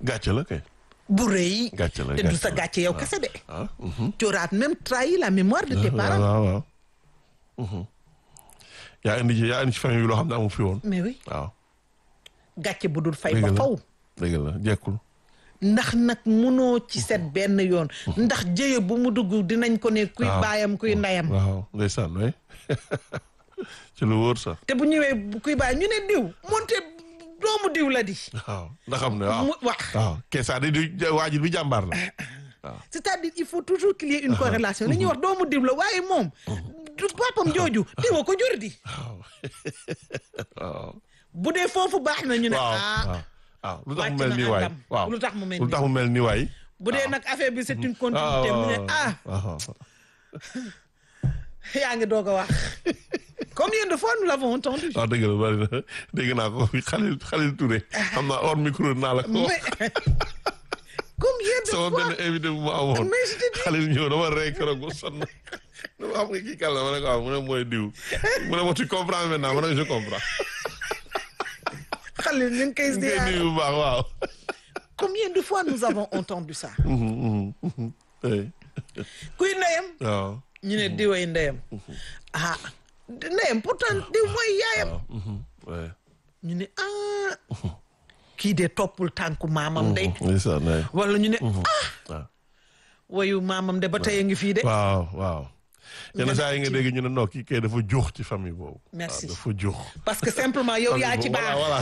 gàcce la kay. bu rëy gàcce la te du gàcce sa la. gàcce yow kese de ah. mhm. tu auras même trahi la mémoire de tes waaw parents waaw waaw. Mhm. yaa indi ci yaa indi ci famille bi loo xam ne amu fi woon. mais oui waaw. gàcce bu dul fay dëgg ba la faw dëgg la jekkul. ndax nag munoo ci set benn yoon ndax jëye bu mu dugg dinañ ko ne kuy waaw. baayam kuy ndeyam waaw ndeysaan waay ci lu wóor sax. te bu ñëwee bu kuy baay ñu ne diw moonte doomu diw la di waaw ndax xam ne waaw. mu wax waaw keesaa di di waajur bi jàmbaar la. c'est-à-dire il faut toujours qu'il y ait une corrélation li ñuy wax doomu diw la waaye moom du papam jooju diwa ko jur di waaw. waaw. bu dee foofu baax na ñu ne waaw ah waaw. waaw lu tax mu wàcc mel na nii waay. àndam. waaw lu tax mu mel lu tax mu mel nii waay. bu dee nag affaire bi c'est une waaw continuité mu ne ah waaw. yaa ngi doog a wax combien de fois nous l'avons entendu waaw dëgg la bari na dégg naa ko fi Khalil Khalil Touré xam naa hors micro naa la ko wax mais combien de sama fois benn invité bu ma amoon mais je te dis Khalil ñëw dama rey keroog ba sonn dama xam nga kii kàlla ma ne ko waaw mu ne mooy diw mu ne ma tu comprends maintenant ma ne ko je comprends Khalil ñu ngi koy ngay ziar nuyu bu baax waaw combien de fois nous avons entendu ça Mhm, mhm, mhm. Oui. kuy ndeyam waaw ñu ne diway ndeyam ah ndeyam pourtant diw mooy yaayam waaw mhm, ouais. ñu ne ah kii de toppul tànku maamam de ndeysaan waay. wala ñu ne ah waaw wayu maamam de ba tey a ngi fii de waaw waaw yenn saa yi nga ci- dégg ñu ne non kii kay dafa jox ci famille boobu Merci. waaw dafa jox parce que simplement yow yaa ci voilà baax voilà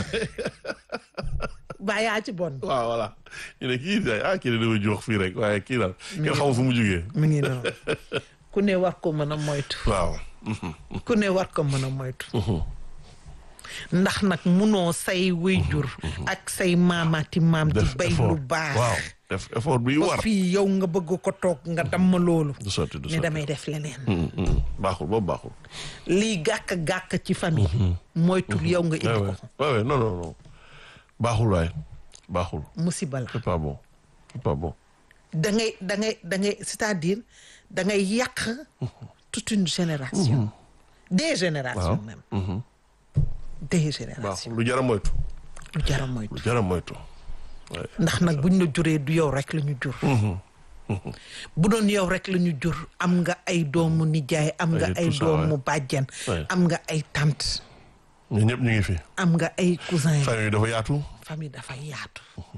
ba yaa ci bon waaw voilà ñu ne kii day ah kii de dafa jox fii rek waaye kii daal kenn xamul fu mu jugee mu ngi noonu ku ne war ko mën a moytu waaw ku ne war ko mën a moytu ndax nag munoo say wéyjur ak say maamaati maam di def bay lu effort baax waaw def effort bi ba war fii yow nga bëgg ko toog nga damm loolu du sotti du ne sotti damay def leneen Mm, mm. baaxul boobu baaxul lii gàkk-gàkk ci famille moytul yow nga indi ouais ko ouais ouais ouais non non non baaxul waay baaxul musiba la c'est pas bon c'est pas bon da ngay da ngay da ngay c'est-à-dire da ngay yàq toute une génération des générations waaw même Mhm. des générations baaxul lu jar a moytu lu jara moytu lu jar a moytu ouais. ndax nag buñ la juree du yow rek la ñu jur bu doon yow rek la ñu jur am nga ay doomu nijaay am nga Ay, ay tout ça, doomu ouais. bàjjen Ouais. am nga ay tante ñun ñëpp ñu ngi fi am nga ay cousin famille dafa yaatu famille dafa yaatu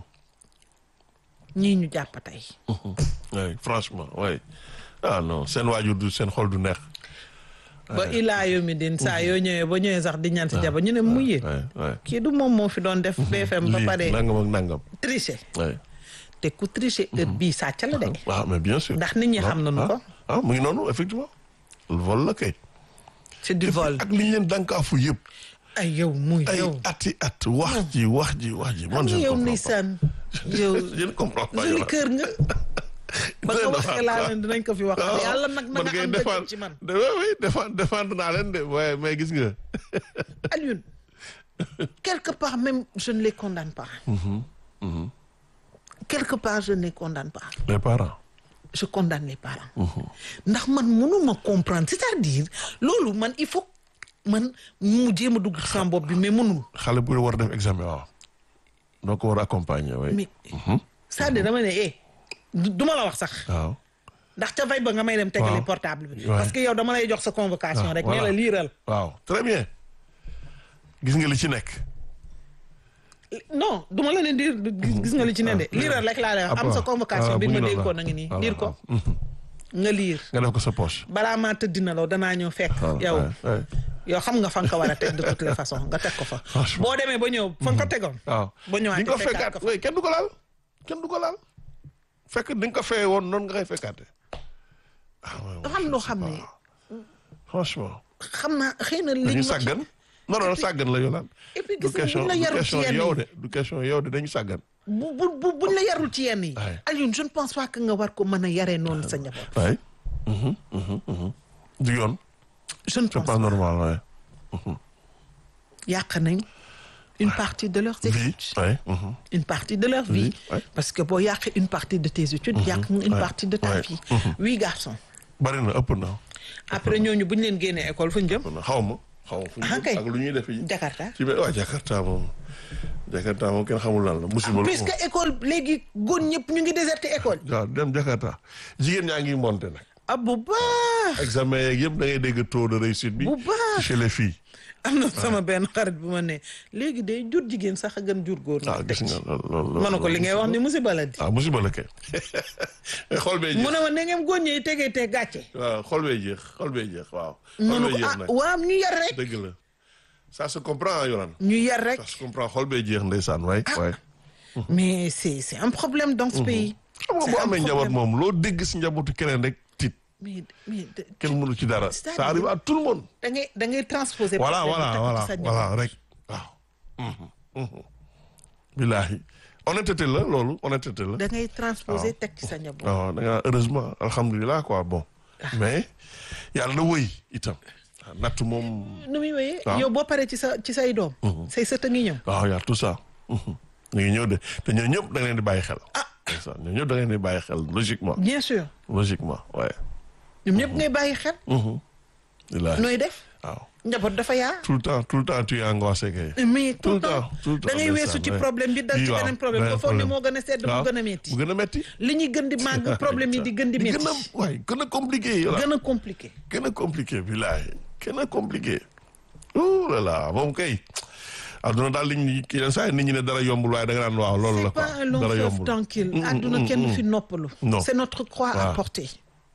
ñii ñu jàpp tey ouais franchement ouais ah non seen waajur du seen xol du neex ba ilaa yomi din saa yoo ñëwee ba ñëwee sax di ñaan si jaba ñu ne mu yéen ouais ouais kii du moom moo fi doon def BFM ba lii pare nangam ak nangam tricher ouais te ku tricher heure bii sàcc la de waaw mais bien sûr ndax nit ñi xam nañu ah, ko ah mu ngi noonu effectivement vol la kay c'est du vol ak li ñu leen dànkaafu yëpp ay yow muy ay yow ati at wax ji wax ji wax ji man je xam ne yow comprends pas ndeysaan yow je ne comprends pas joli yow kër nga ba nga waxee laa leen dinañ ko fi wax yàlla nag na nga am dëgg ci man de oui oui défendre défendre naa leen de waaye mais gis nga Alioune quelque part même je ne les condamne pas quelque part je ne les condamne pas les parents je condamne les parents ndax man mënuma comprendre c'est-à-dire loolu man il faut man mu jéem a dugg ci sama bopp bi mais mënul xale bu war a def examen waaw doo ko war a accompagner oui mais c'est-à-dire dama ne eh du du ma la wax sax waaw ndax ca fay ba nga may dem tegale Waaw. portable bi Ouais. parce que yow dama lay jox sa convocation Ah, rek ne voilà. la liiral waaw très bien gis nga li ci nekk non du ma la ne diir gis nga li ci ne de liiral rek laa lay wax am sa convocation bi ma dénkoon na ngi nii liir ko nga liir nga def ko sa poche balaa maa tëdd na law danaa ñëw fekk yow ouais, ouais. yow xam nga fa nga ko war a teg de toutes les façons nga teg ko fa Franchement. boo demee ba ñëw fa nga ko tegoon waaw ba ñëwaat di nga ko fekkaat fekkaat ko fa oui kenn du ko laal kenn du ko laal fekk di nga ko feye woon noonu nga koy fekkaate ah ouais, dafa am loo xam ne franchement xam naa xëy na li dañu ñu wax sàggan non non sàggan la yolaan et puis du gis nga question buñ la du yarul ci question yenn yow yi de du question yow de dañu sàggan bu bu bu buñ la yarul ci yenn yi Ouais. Alioune je ne pense pas que nga war ko mën a yaree noonu sa njaboot waay du yoon je ne c'est pense pas pas normal waay yàq nañ une partie de leurs vie études waay une partie de leur vie ouais. parce que boo yàqee une partie de tes études yàq nga une ouais, partie de ta ouais. vie huit garçons bari na ëpp na après ñooñu bu ñu leen génnee école fu ñu jëm ëpp na xaw ma xaw ma fu ñu Ah, jëm kay. ak lu ñuy def yi Jakarta ci biir waa Jakarta moom Jakarta moom kenn xamul lan la musiba la puisque école léegi góor ñëpp ñu ngi déserté école waaw dem Jakarta jigéen ñaa ngi monté nag ah bu baax examen yeeg yëpp da ngay dégg taux de réussite bi Bu baax. chez les filles am na sama benn xarit bu ma ne léegi day jur jigéen sax a gën jur góor ah nag gis teg nga ci loolu loolu ma ne ko li ngay wax ni musiba la di ah musiba la kay xol bee mu jeex ne ma ne ngeen góor ñi tegee te gàcce waaw xol bee jeex xol bee jeex waaw xol ma ne bee ko jeex ah nag waaw ñu yar rek dëgg la ça se comprend Yoran ñu yar rek ça se comprend xol bee jeex ndeysaan waay waay mais c'est c'est un problème dans ce pays xam nga C'est boo un amee njaboot problème. moom loo dégg si njabootu keneen rek tiit mais mais de- kenn mënu ci dara C'est-à-dire- ça arrive à tout le monde da ngay da ngay transposer voilà problème bi voilà teg voilà ci sa voilà njaboot. rek waaw Mhm, mhm. billaahi honnêteté la loolu honnêteté la da ngay transposer teg ci sa njaboot waaw da nga heureusement alhamdulilah quoi bon mais yàlla na wëy itam waaw natt moom nu muy wéyee waaw. yow boo paree ci sa ci say doom say sët a ngi ñëw waaw y'a tout ça Mhm. ñu ngi ñëw de te ñoo ñëpp da nga leen di bàyyi xel ah ñoo ñëpp da nga leen di bàyyi xel logiquement bien sûr logiquement waaye ñoom ñëpp ngay bàyyi xel billaahi nooy def waaw njaboot dafa yaa tout le temps tout le temps tu es angoissé kay mais Tout tout le le temps temps, tout le temps, da ngay ndeysaan, weesu ci ouais. problème bi dal Bii ci waaw, beneen problème beneen ba foog ne problème. moo gën a sedd mu waaw gën a metti mu gën a metti li ñuy gën di màgg problème yi di gën di di metti gën a waay gën a compliqué yow gën a compliqué gën a compliqué billaahi gën a compliqué ouh là là moom kay adduna daal liñ ñi yenn saa yi nit ñi ne dara yombul waaye da nga naan waaw loolu la c'est quoi pas un long dara fleuve yombul tranquille Mm, mm, àdduna mm, kenn du mm. fi noppalu Non. c'est notre croix à Waaw. porter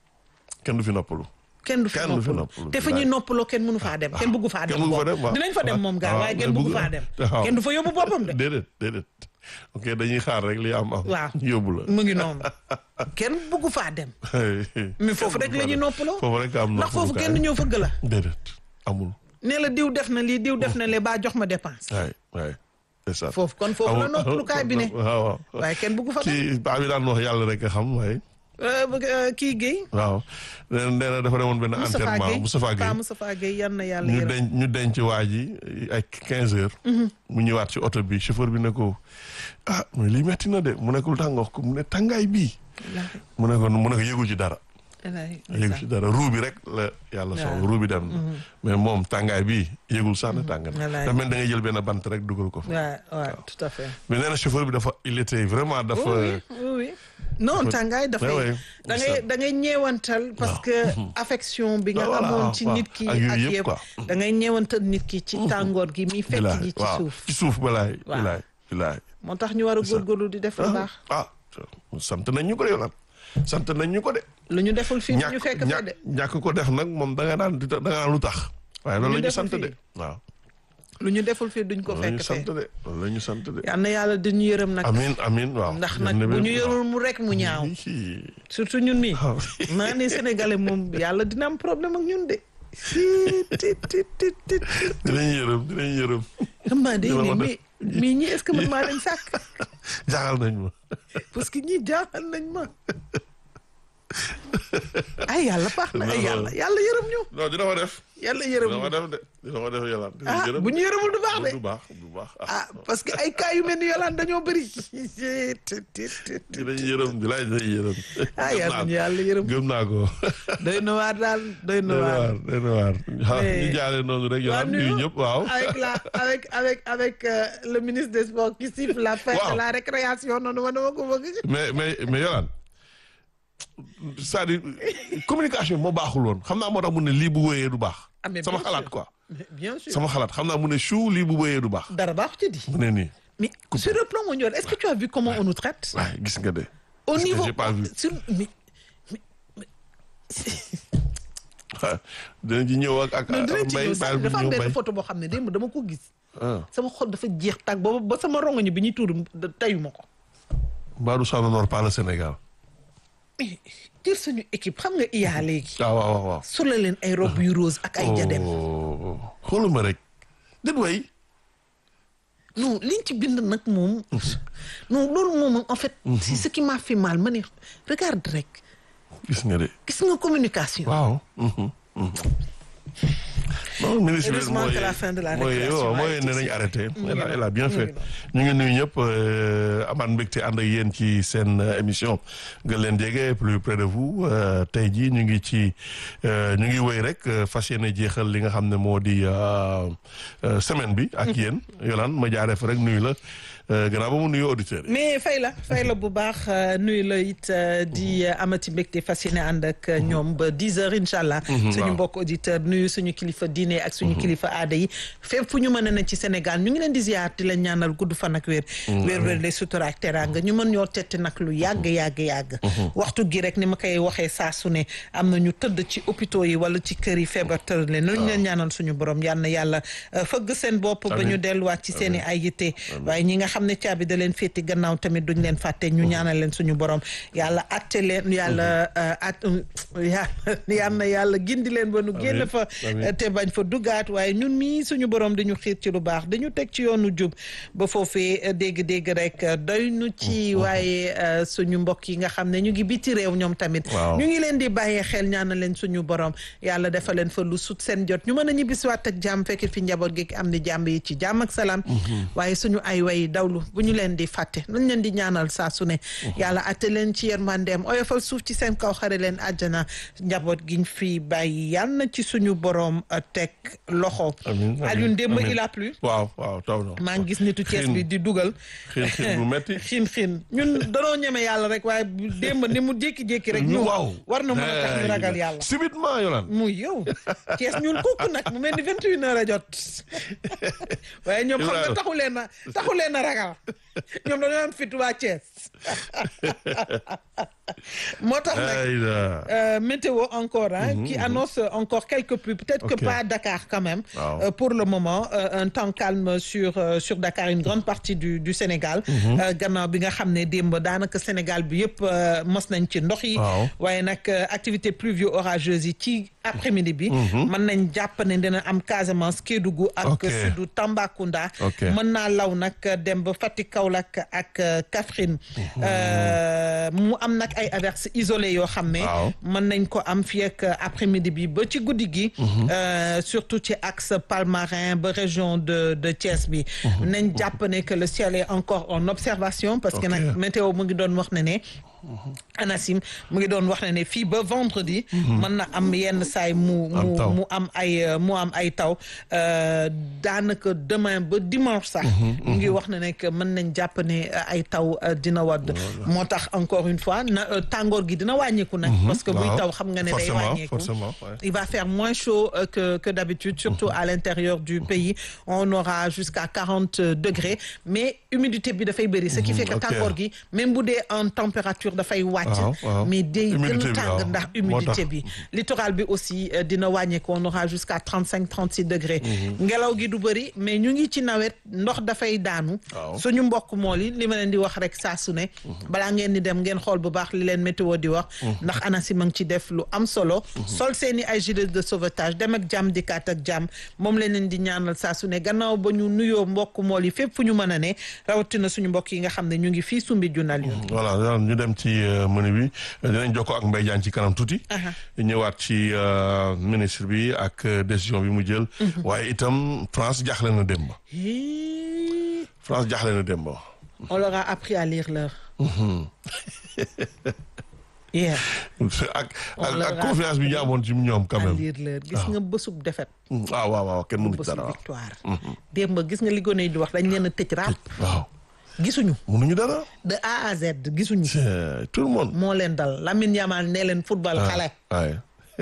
kenn du fi noppalu kenn du fi Kenn du fi noppalu noppalu, te fa ñuy bilaay. noppaloo kenn mënu faa dem kenn bëggu faa dem kenn bëggu fa boobu. dem, waaw. dinañ fa dem moom gaa waaw, waaye kenn kenn bëggu bëggu- faa dem waaw. kenn du fa yóbbu boppam de déedéet déedéet ok dañuy xaar rek li am am Waaw. yóbbu la mu ngi noonu kenn bëggu faa dem mais foofu rek la ñuy noppaloo foofu rek am ndax foofu noppalukaay. kenn du ñëw fëgg la déedéet amul ne la diw def na lii diw def na lee baa jox ma dépense waay waay c'est ça foofu kon foofu la noppalukaay bi ne waaw waaw waaye kenn bëggu fa dem kii baa bi daan wax yàlla rek a xam waaye Euh, bëgg, euh, kii Guèye waaw nee na nee na dafa demoon benn Moustapha enterrement Guèye Moustapha Pa Guèye Moustapha Guèye yan na yàlla ñu yërëm denc ñu denc waa ji ay 15 heures. mu ñëwaat ci oto bi chauffeur bi ne ko ah mais lii metti na de mu ne ko lu tax nga wax ko mu ne tàngaay bii. mu ne ko mu ne ko yëgul ci dara. yëgul ci dara ruu bi rek la yàlla soxla ruu bi dem na. mais moom tàngaay bii yëgul sax ne tàng na. Wallaay. dafa mel da ngay jël benn bant rek dugal ko fa. waaw waaw tout à fait mais nee na chauffeur bi dafa il était vraiment dafa. oui oui oui non tàngaay Ouais, dafay ouais. da ngay da ngay ñeewantal parce que affection bi nga Ah, voilà, amoon ci waaw. nit ki Ak yooyu ak yëpp, yëpp quoi. da ngay ñeewantal nit ki ci tàngoor gi mi fekk bilaay ji ci waaw suuf ci suuf balaay. Waaw. bilaay bilaay. moo tax ñu war a góorgóorlu di def lu baax ah sant nañ ñu ko de yoonal sant nañ ñu ko de. lu ñu deful fii ñu ñàkk fekk fee ñàkk de ñàkk ko def nag moom da nga naan di da nga naan lu tax. waaye loolu la ñu deful sant de fii. waaw. lu ñu deful fii duñ ko loolu la ñu fekk sant fee de loolu la ñu sant de. yal na yàlla di ñu yërëm nag amin amin waaw. ndax yal nag na bu wér, ñu waaw. yorul mu rek mu ñaaw Hi. surtout ñun nii waaw. maa ne sénégalais moom yàlla dina am problème ak ñun de tit tit tit tit tit dinañ yërëm dinañ yërëm. xam naa day Dina ne ma mais mais ñii est-ce que man maa leen sàkk jaaxal nañ ma. parce que ñii jaaxal nañ ma ay yàlla baax na ay Non, yàlla non. yàlla yërëm ñu non dina ko def. yàlla yërëm dina ko ñu def de dina ko def yàlla. dina ah yërëm bu ñu yërëmul du baax de du baax du baax. ah parce que ay cas yu mel ni yolaan dañoo bëri tit tit tit dinañ yërëm di laaj dinañ yërëm. ah yàlla ñu yàlla yërëm gëm naa ko. doy na waar daal doy na doy na waar waar doy na waar. ah Mais- ñu jaale noonu rek yow Waaw, nuyu nuyu. ñëpp waaw. avec la avec avec avec euh, le ministre des sports qui siffle la fin Waaw. de la récréation noonu ma dama ko bëgg mais mais mais Yolaan c'est-à-dire communication moo baaxul woon xam naa moo tax mu ne lii bu wéyee du baax. Ah, mais sama bien xalaat sûr. quoi. Mais bien sûr sama xalaat xam naa mu ne chou lii bu wéyee du baax. dara baax ci di mu ne nii mais sur le plan mondial est-ce que tu as vu comment on nous traite waaye gis nga de. au Parce que niveau j'ai pas vu. sur mais waaw dinañ ci ñëw ak ak non dinañ ci mbay ñëw sax baal bu dafa am ñëw benn mbay. photo boo xam ne démb dama ko gis ah sama xol dafa jeex tàgg booba ba sama rongoñu bi ñuy tuur tayuma ko Badou ça n'honore pas le Sénégal. mais jël suñu équipe xam nga iyaa léegi waaw waaw waaw waaw. solo leen ay robe yu rose ak ay jadem oh xooluma rek. déet way non liñ ci bind nag moom non loolu moom en fait c'est ce qui m'a fait mal ma ne regarde rek gis nga de. gis nga communication waaw. mhm, mhm. non ministre bi Heureusement mooy que la fin de la mooy récréation waaw mooy a été ne nañ si- arrêté. mu ngi elle a noonu, elle a bien mu ngi fait ñu ngi nuyu ñëpp euh, amaat mbégte ànd ak yéen ci seen euh, émission gën leen jege plus près de vous euh, tey jii ñu ngi ci euh, ñu ngi wéy rek euh, fas yéene jeexal li nga xam ne moo di euh, euh, semaine bi. ak yéen Yolande ma jaaree fa rek nuyu la gannaaw ba mu nuyoo auditeurs yi. mais fay la fay la bu baax nuyu la it di amati mbégte fas yéene ànd ak ñoom ba 10 heures incha allah. suñu mbokk auditeur nuyu suñu kilifa diine ak suñu kilifa aada yi fépp fu ñu mën a ne ci Sénégal ñu ngi leen di ziar di leen ñaanal gudd fan ak wér. wér wér les sutura ak teraanga ñu mën ñoo tette nag lu yàgg yàgg yàgg. waxtu gi rek ni ma koy waxee saa su ne am na ñu tëdd ci hôpitaux yi wala ci kër yi feebar tëral leen. waaw leen ñaanal suñu borom yal na yàlla fëgg seen bopp. ba ñu delluwaat ci seen i ay yitte. waaye ñi nga xam ne caabi da leen féeti gannaaw tamit duñ leen fàtte ñu ñaanal leen suñu borom yàlla atte leen yàlla at yal na yàlla gindi leen ba nu génn fa te bañ fa duggaat waaye ñun mii suñu borom dañu xiir ci lu baax dañu teg ci yoonu jub ba foofee dégg-dégg rek doy nu ci waaye suñu mbokk yi nga xam ne ñu ngi biti réew ñoom tamit ñu ngi leen di bàyyee xel ñaanal leen suñu borom yàlla dafa leen fa lu sut seen jot ñu mën a ñibbisiwaat ak jàmm fekk fi njaboot gi am di jàmm yi ci jàmm ak salaam waaye suñu ay way dawlu bu ñu leen di fàtte nañ leen di ñaanal saa su ne yàlla atte leen ci yërmandeem oyofal suuf ci seen kaw xare leen àjjana njaboot giñ fi bàyyi yal na ci suñu borom teg loxo Alioune démb il a plu waaw waaw taw na maa ngi gis nitu Cees bi di dugal xiin xiin bu metti xiin xiin ñun danoo ñeme yàlla rek waaye démb ni mu jékki-jékki rek ñu waaw war na mën a tax ñu ragal yàlla subitement yolaan muy yow Cees ñun kooku nag mu mel ni vingt et une heures a jot waaye ñoom xam nga taxu leen a taxu leen a ragal ñoom dañoo am fit waa Thiès moo tax nag météo encore hein, qui annonce encore quelques pluies peut-être que pas Dakar quand même euh, pour le moment euh, un temps calme sur euh, sur Dakar une grande partie du du Sénégal gannaaw bi nga xam ne démb daanaka Sénégal bi yëpp mos nañ ci ndox yi waaye nag activité pluvio orageuse yi ci après-midi bi mën nañ jàpp ne dina am Casamance Kédougou ak sudu Tambacounda mën naa law nag dem ba Fatick Kaolack ak Kaffrine mu am nag ay averses isolées yoo xam ne mën nañ ko am fii ak après-midi bi ba ci guddi gi surtout ci axe Palmarin ba région de de Thiès bi nañ jàpp ne que le ciel est encore en observation parce que nag météo mu ngi doon wax ne ne ANACIM mu ngi doon wax ne ne fii ba vendredi mën na am yenn saay mu mu mu am ay mu am ay taw daanaka demain ba dimanche sax mu ngi wax ne ne que mën nañ jàpp ne ay taw dina wadd moo tax encore une fois na tàngoor gi dina wàññeeku nag parce que buy taw xam nga ne day wàññeeku il va faire moins chaud que que d'habitude surtout à l'intérieur du pays on aura jusqu'à quarante degrés mais humidité bi dafay bëri ce qui fait que tàngoor gi même bu dee en température dafay wàcc mais day gën a tàng ndax humidité bi littoral bi aussi dina wàññeeku on aura jusqu'à trente cinq trente six degrés ngelaw gi du bëri mais ñu ngi ci nawet ndox dafay daanu suñu mbokk mool yi li ma leen di wax rek saa su ne balaa ngeen di dem ngeen xool bu baax li leen météo di wax ndax ANACIM a ngi ci def lu am solo sol seeni ay gilet de sauvetage dem ak jàmm dikkaat ak jàmm moom leen leen di ñaanal saa su ne gannaaw ba ñu nuyoo mbokk mool yi fépp fu ñu mën a ne rawatina suñu mbokk yi nga xam ne ñu ngi fii sumbi junal yoon voilà ñu dem ci menu bi dinañ jokkoo ak Mbaye Diagne ci kanam tuuti ñëwaat ci ministre bi ak décision bi mu jël waaye itam France jaaxle na démb France jaaxle na démb on leur a appris à lire l'heure yeah. ak ak confiance bi ñu amoon ci ñoom quand même lire l'heure gis nga bësub defet waaw waaw waaw kenn mënu ci bësub dara victoire démb gis nga li gone yi di wax dañ leen a tëj rap waaw gisuñu mënuñu dara de A à Z gisuñu tout le monde moo leen dal Lamine Yamal nee leen football xale waaye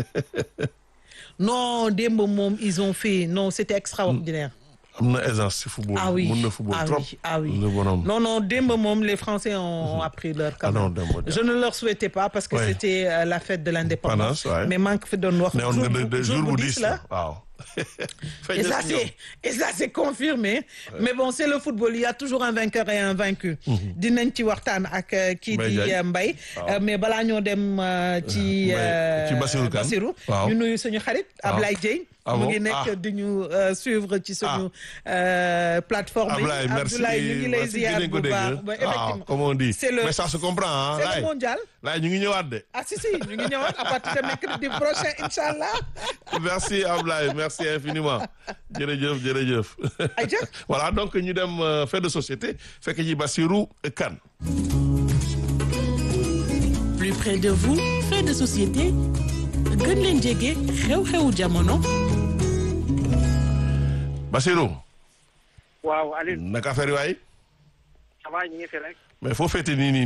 non démb moom ils ont fait non c'était extraordinaire am na aisance ci football ah oui mën na football ah trop oui ah oui le bonhomme non non démb moom les Français ont appris leur ah non quand même démb je ne leur souhaitais pas parce que Ouais. c'était euh, la fête de l'indépendance Pendance, ouais. mais maa ngi fi doon wax ne woon nga de de jour bu diis diis la waaw et ça c'est et ça c'est confirmé mais bon c'est le football il y a toujours un vainqueur et un vaincu dinañ ci waxtaan ak euh, kii Mbaye di Diagne. euh, Mbaye Euh, mais balaa ñoo dem euh, ci Mbaye- ci euh, Bassirou Kane. Bassirou Waaw. ñu nuyu suñu xarit Waaw. Ablaye Dieye Ah mu bon? ngi nekk Ah. di ñu euh, suivre ci suñu euh, plateforme yi Ablaye merci Abdoulaye ñu ngi lay merci ziar dinañ ko bu dégg baax ba waaw effectivement on dit c'est le- mais ça se comprend ah c'est laay le mondial laay ñu ngi ñëwaat de ah si si ñu ngi ñëwaat à partir de mercredi prochain inchallah merci Ablaye merci infiniment jërëjëf jërëjëf Aïcha. voilà donc ñu dem euh, fait de société fekk ji Bassirou Kane plus près de vous fait de société gën leen jege xew-xewu jamono Bassirou waaw Alioune naka affaire yi waay ça va ñu ngi fi rek. mais foo féete nii nii